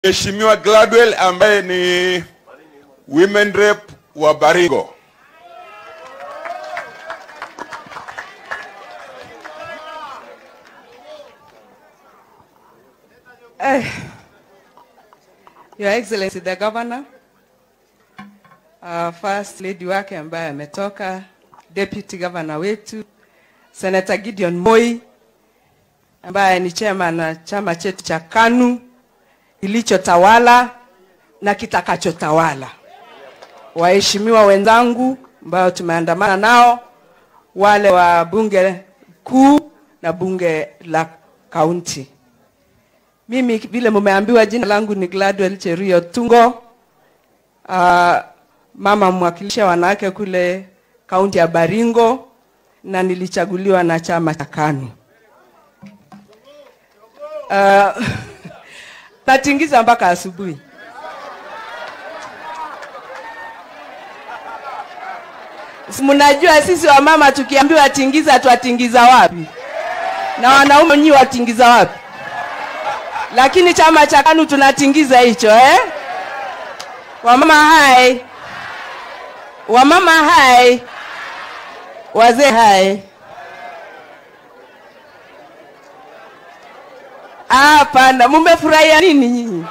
Mheshimiwa Gladwell ambaye ni women rep wa Baringo. Eh, Your Excellency the Governor, uh, First Lady wake ambaye ametoka, Deputy Governor wetu Senator Gideon Moi ambaye ni chairman na chama chetu cha KANU kilichotawala na kitakachotawala, waheshimiwa wenzangu ambao tumeandamana nao, wale wa bunge kuu na bunge la kaunti. Mimi vile mumeambiwa, jina langu ni Gladwell Cheruyo Tungo, uh, mama mwakilishi wa wanawake kule kaunti ya Baringo, na nilichaguliwa na chama cha KANU. Uh, natingiza mpaka asubuhi. Si Mnajua sisi wamama tukiambiwa tingiza, twatingiza wapi? Na wanaume nyi watingiza wapi? lakini chama cha KANU tunatingiza hicho eh? Wamama hai, wamama hai, wazee hai. Ah, Hapana, mumefurahia nini nyinyi?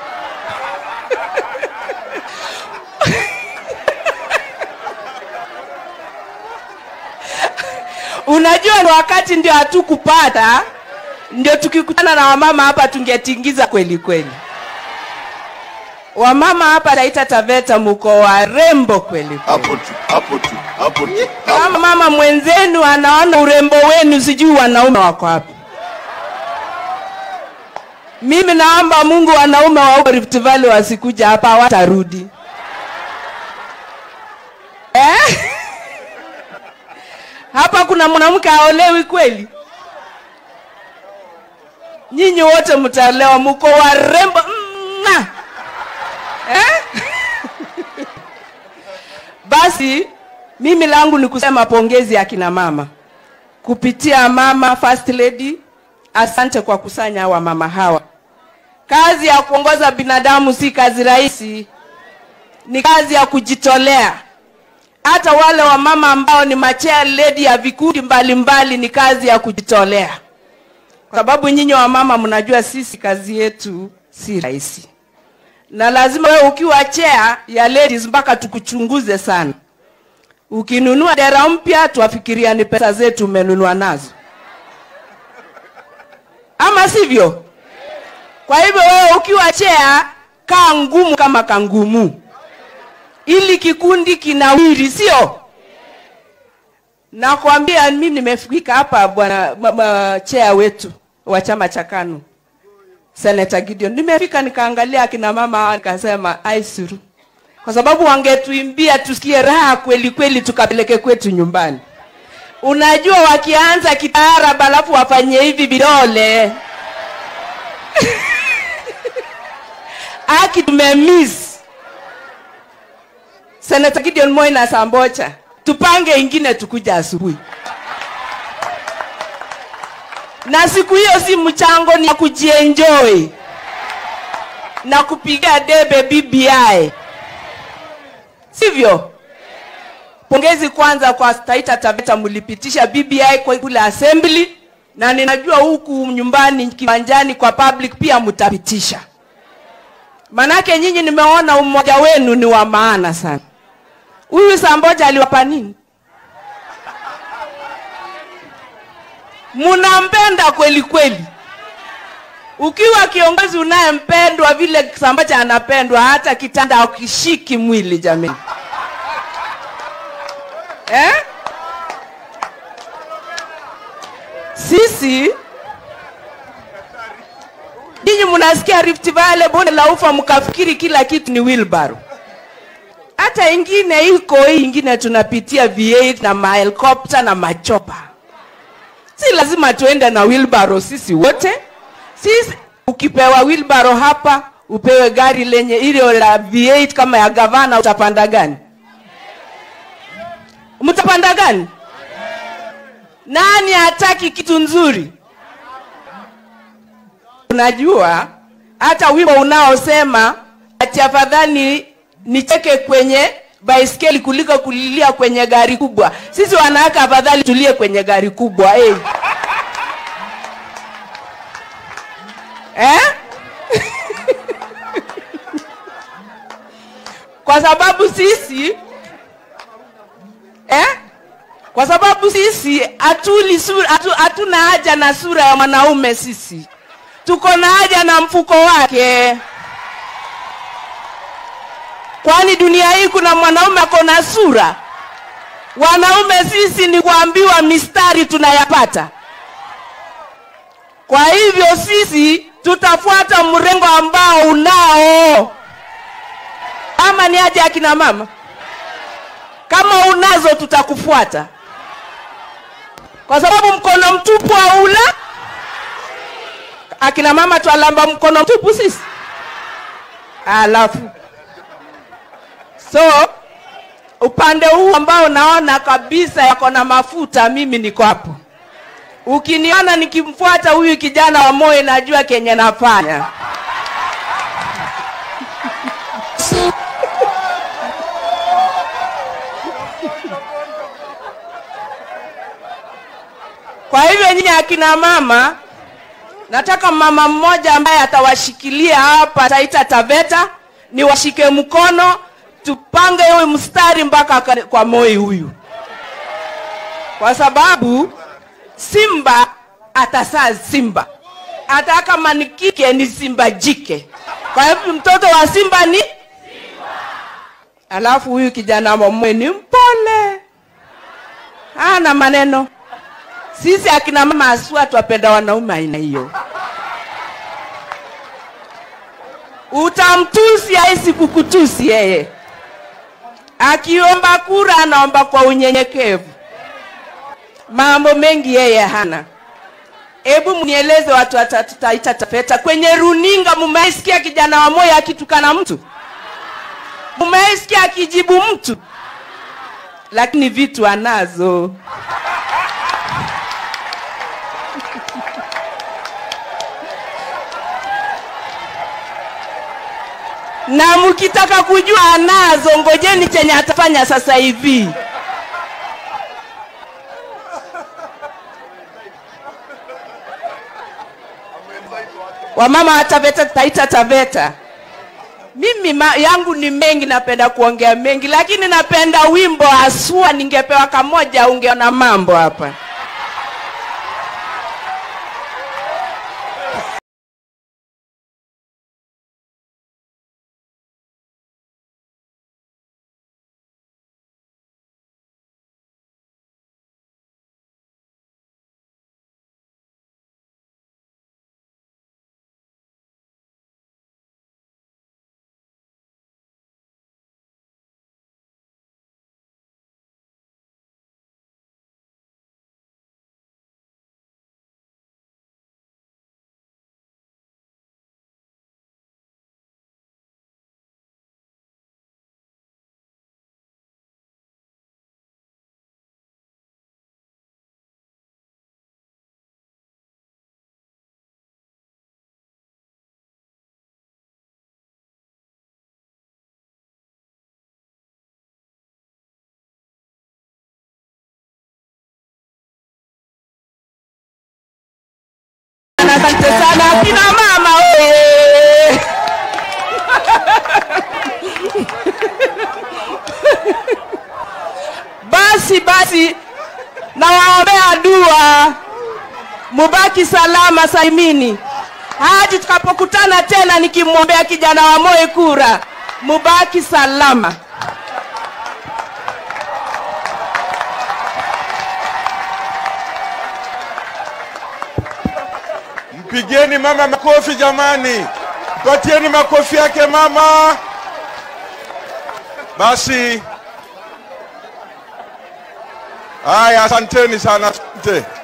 Unajua ni wakati ndio hatukupata ndio tukikutana na wamama hapa tungetingiza kweli kweli. Wamama hapa Taita Taveta muko warembo kweli kweli. hapo tu hapo tu hapo tu Kama mama mwenzenu anaona urembo wenu, sijui wanaume wako wapi. Mimi naomba Mungu wanaume wa huko Rift Valley wasikuja hapa, hawatarudi eh? Hapa kuna mwanamke aolewi kweli? Nyinyi wote mtaolewa, mko warembo mna eh? Basi mimi langu ni kusema pongezi ya kina mama kupitia mama first lady. Asante kwa kusanya hawa mama hawa. Kazi ya kuongoza binadamu si kazi rahisi, ni kazi ya kujitolea. Hata wale wamama ambao ni machea lady ya vikundi mbalimbali, ni kazi ya kujitolea, kwa sababu nyinyi wamama mnajua sisi kazi yetu si rahisi, na lazima wewe ukiwa chair ya ladies mpaka tukuchunguze sana. Ukinunua dera mpya, tuwafikiria ni pesa zetu umenunua nazo, ama sivyo? Kwa hivyo wewe ukiwa chair, kaa ngumu kama kangumu, ili kikundi kinawiri, sio? Nakwambia mimi nimefika hapa bwana ma- ma- chair wetu wa chama cha KANU Senator Gideon, nimefika nikaangalia akina mama hawa nikasema aisuru, kwa sababu wangetuimbia tusikie raha kweli kweli, tukapeleke kwetu nyumbani. Unajua, wakianza kitaarab alafu wafanye hivi vidole aki tumemiss. Senator Gideon Moi na Sambocha, tupange ingine tukuja asubuhi na siku hiyo si mchango, ni ya kujienjoy na kupiga debe BBI, sivyo? Pongezi kwanza kwa Taita Taveta, mlipitisha BBI kwa kule assembly, na ninajua huku nyumbani kiwanjani kwa public pia mtapitisha, manake nyinyi nimeona umoja wenu ni wa maana sana. Huyu Samboja aliwapa nini? munampenda kweli kweli. Ukiwa kiongozi unayempendwa vile Sambacha anapendwa, hata kitanda akishiki mwili jamani, eh? Sisi nyinyi mnasikia Rift Valley, bonde la ufa, mkafikiri kila kitu ni wheelbarrow. Hata ingine iko hii ingine tunapitia V8 na mahelikopta na machopa si lazima tuende na wheelbarrow sisi wote. Sisi ukipewa wheelbarrow hapa, upewe gari lenye ile la V8 kama ya gavana, utapanda gani? Mtapanda gani? Nani hataki kitu nzuri? Unajua hata wimbo unaosema ati afadhali nicheke kwenye baiskeli kuliko kulilia kwenye gari kubwa. Sisi wanawake afadhali tulie kwenye gari kubwa hey. eh? kwa sababu sisi eh? kwa sababu sisi hatuli sura, hatu, hatuna haja na sura ya mwanaume sisi tuko na haja na mfuko wake kwani dunia hii kuna mwanaume ako na sura wanaume sisi ni kuambiwa mistari tunayapata kwa hivyo sisi tutafuata mrengo ambao unao ama ni haja ya kina mama kama unazo tutakufuata kwa sababu mkono mtupu haula akina mama twalamba mkono mtupu sisi alafu so upande huu ambao naona kabisa yako na mafuta mimi niko hapo ukiniona nikimfuata huyu kijana wa moyo najua kenye nafanya kwa hivyo nyinyi akina mama nataka mama mmoja ambaye atawashikilia hapa taita taveta niwashike mkono tupange huyu mstari mpaka ka- kwa moi huyu kwa sababu simba atasaa simba hata kama ni kike ni simba jike kwa hivyo mtoto wa simba ni alafu huyu kijana momwe ni mpole hana maneno sisi akina mama asua twapenda wanaume aina hiyo utamtusi aisi kukutusi yeye akiomba kura anaomba kwa unyenyekevu mambo mengi yeye hana hebu mnieleze watu watataita tafeta kwenye runinga mumeisikia kijana wa moyo akitukana mtu mumeisikia akijibu mtu lakini vitu anazo na mkitaka kujua anazo ngojeni chenye atafanya sasa hivi wamama wa taveta taita taveta mimi ma, yangu ni mengi napenda kuongea mengi lakini napenda wimbo haswa ningepewa kamoja ungeona mambo hapa asante sana akina mama oye basi basi nawaombea dua mubaki salama salimini hadi tukapokutana tena nikimwombea kijana wa moyo kura mubaki salama Mpigeni mama makofi jamani, patieni makofi yake mama. Basi haya, asanteni sana, asante.